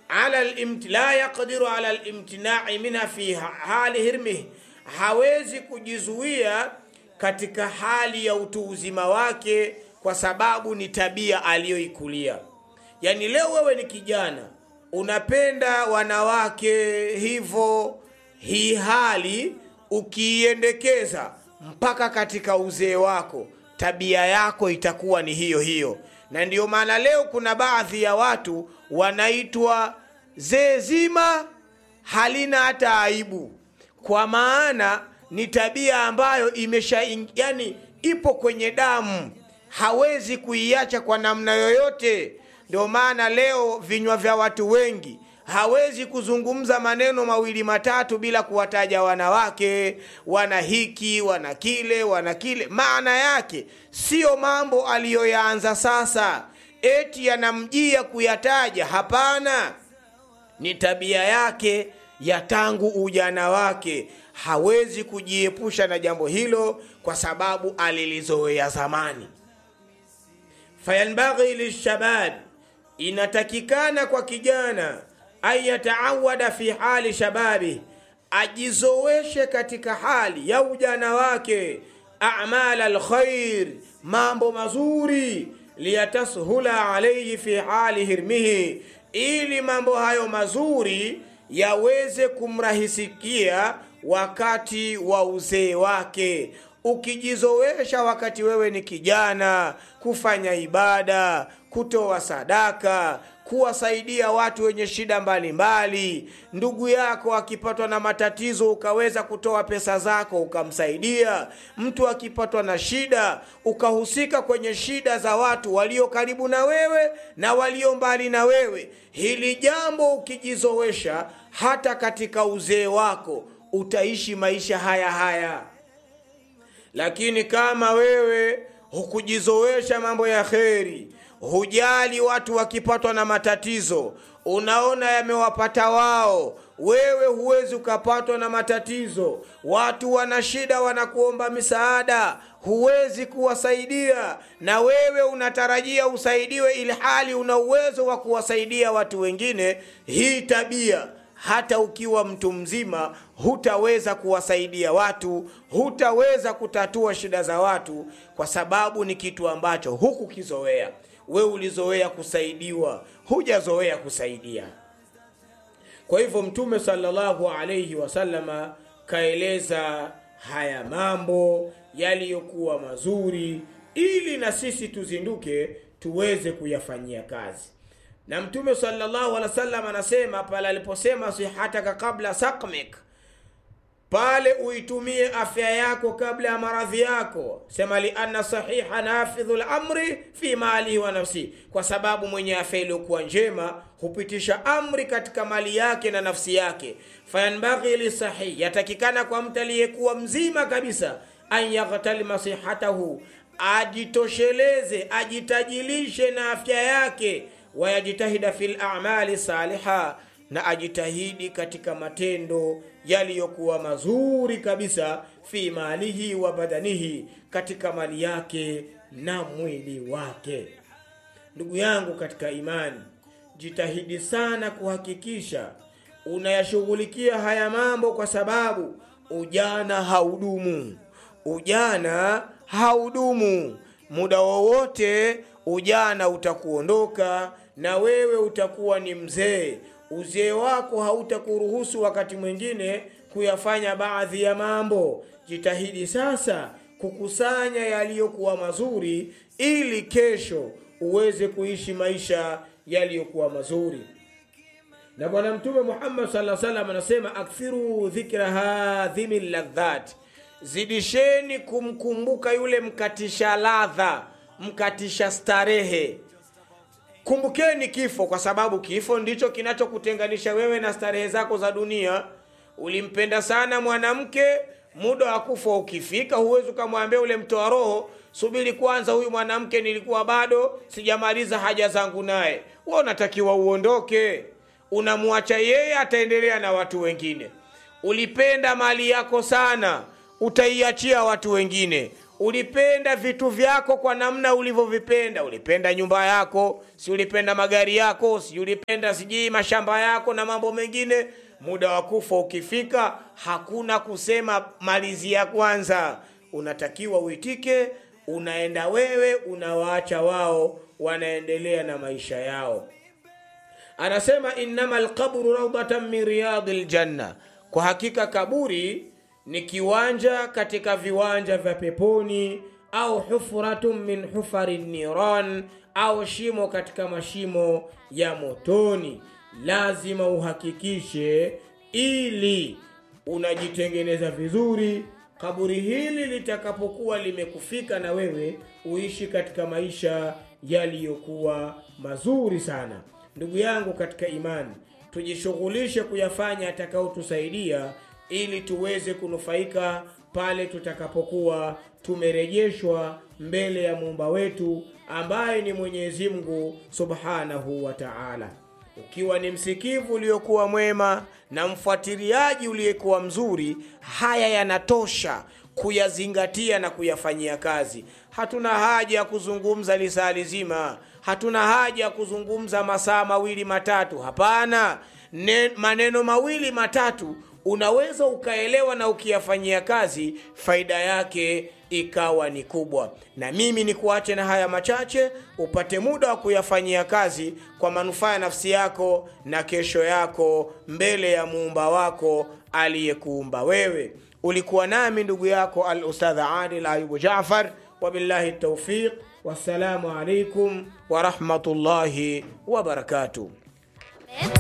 ala limt, la yaqdiru ala limtinai minha fi hali hirmih, hawezi kujizuia katika hali ya utu uzima wake, kwa sababu ni tabia aliyoikulia. Yani leo wewe ni kijana unapenda wanawake hivyo, hii hali ukiiendekeza mpaka katika uzee wako, tabia yako itakuwa ni hiyo hiyo. Na ndiyo maana leo kuna baadhi ya watu wanaitwa zee zima halina hata aibu, kwa maana ni tabia ambayo imesha yani ipo kwenye damu, hawezi kuiacha kwa namna yoyote. Ndio maana leo vinywa vya watu wengi hawezi kuzungumza maneno mawili matatu bila kuwataja wanawake, wana hiki, wana kile, wana kile. Maana yake siyo mambo aliyoyaanza sasa eti yanamjia kuyataja. Hapana, ni tabia yake ya tangu ujana wake. Hawezi kujiepusha na jambo hilo kwa sababu alilizoea zamani. fayanbaghi lishabab, inatakikana kwa kijana an yataawada fi hali shababi, ajizoweshe katika hali ya ujana wake, amal alkhair, mambo mazuri, liyatashula alaihi fi hali hirmihi, ili mambo hayo mazuri yaweze kumrahisikia wakati wa uzee wake. Ukijizowesha wakati wewe ni kijana, kufanya ibada, kutoa sadaka, kuwasaidia watu wenye shida mbalimbali mbali. Ndugu yako akipatwa na matatizo ukaweza kutoa pesa zako ukamsaidia. Mtu akipatwa na shida ukahusika kwenye shida za watu walio karibu na wewe na walio mbali na wewe. Hili jambo ukijizowesha, hata katika uzee wako utaishi maisha haya haya. Lakini kama wewe hukujizowesha mambo ya kheri, hujali watu wakipatwa na matatizo, unaona yamewapata wao, wewe huwezi ukapatwa na matatizo. Watu wana shida, wanakuomba misaada, huwezi kuwasaidia, na wewe unatarajia usaidiwe, ili hali una uwezo wa kuwasaidia watu wengine. Hii tabia hata ukiwa mtu mzima hutaweza kuwasaidia watu, hutaweza kutatua shida za watu, kwa sababu ni kitu ambacho hukukizoea. We ulizoea kusaidiwa, hujazoea kusaidia. Kwa hivyo Mtume sallallahu alaihi wasallama kaeleza haya mambo yaliyokuwa mazuri, ili na sisi tuzinduke tuweze kuyafanyia kazi na Mtume sallallahu alaihi wasallam anasema pale aliposema sihataka kabla sakmik, pale uitumie afya yako kabla ya maradhi yako. Sema lianna sahiha nafidhu lamri fi malihi wa nafsi, kwa sababu mwenye afya iliyokuwa njema hupitisha amri katika mali yake na nafsi yake. Fayanbaghi lisahih, yatakikana kwa mtu aliyekuwa mzima kabisa, an yaghtalima sihatahu, ajitosheleze ajitajilishe na afya yake wayajitahida fil a'mali saliha, na ajitahidi katika matendo yaliyokuwa mazuri kabisa, fi malihi wa badanihi, katika mali yake na mwili wake. Ndugu yangu katika imani, jitahidi sana kuhakikisha unayashughulikia haya mambo, kwa sababu ujana haudumu. Ujana haudumu, muda wowote ujana utakuondoka na wewe utakuwa ni mzee. Uzee wako hautakuruhusu wakati mwingine kuyafanya baadhi ya mambo. Jitahidi sasa kukusanya yaliyokuwa mazuri, ili kesho uweze kuishi maisha yaliyokuwa mazuri. Na Bwana Mtume Muhammad sallallahu alaihi wasallam anasema, akthiru dhikra hadhimi ladhat, zidisheni kumkumbuka yule mkatisha ladha, mkatisha starehe Kumbukeni kifo, kwa sababu kifo ndicho kinachokutenganisha wewe na starehe zako za dunia. Ulimpenda sana mwanamke, muda wa kufa ukifika, huwezi ukamwambia ule mtoa roho, subiri kwanza, huyu mwanamke nilikuwa bado sijamaliza haja zangu naye. Wewe unatakiwa uondoke, unamwacha yeye, ataendelea na watu wengine. Ulipenda mali yako sana, utaiachia watu wengine. ulipenda vitu vyako kwa namna ulivyovipenda ulipenda nyumba yako si ulipenda magari yako si ulipenda sijui mashamba yako na mambo mengine muda wa kufa ukifika hakuna kusema malizia kwanza unatakiwa uitike unaenda wewe unawaacha wao wanaendelea na maisha yao anasema innama lqabru raudatan min riyadi ljanna kwa hakika kaburi ni kiwanja katika viwanja vya peponi au hufratun min hufari niran au shimo katika mashimo ya motoni lazima uhakikishe ili unajitengeneza vizuri kaburi hili litakapokuwa limekufika na wewe uishi katika maisha yaliyokuwa mazuri sana ndugu yangu katika imani tujishughulishe kuyafanya atakaotusaidia ili tuweze kunufaika pale tutakapokuwa tumerejeshwa mbele ya muumba wetu ambaye ni mwenyezi mungu subhanahu wa taala ukiwa ni msikivu uliokuwa mwema na mfuatiliaji uliyekuwa mzuri haya yanatosha kuyazingatia na kuyafanyia kazi hatuna haja ya kuzungumza lisaa lizima hatuna haja ya kuzungumza masaa mawili matatu hapana ne, maneno mawili matatu unaweza ukaelewa na ukiyafanyia kazi faida yake ikawa ni kubwa na mimi ni kuache na haya machache upate muda wa kuyafanyia kazi kwa manufaa ya nafsi yako na kesho yako mbele ya muumba wako aliyekuumba wewe ulikuwa nami ndugu yako al ustadha adil ayubu jafar wabillahi taufiq wassalamu alaikum warahmatullahi wabarakatuh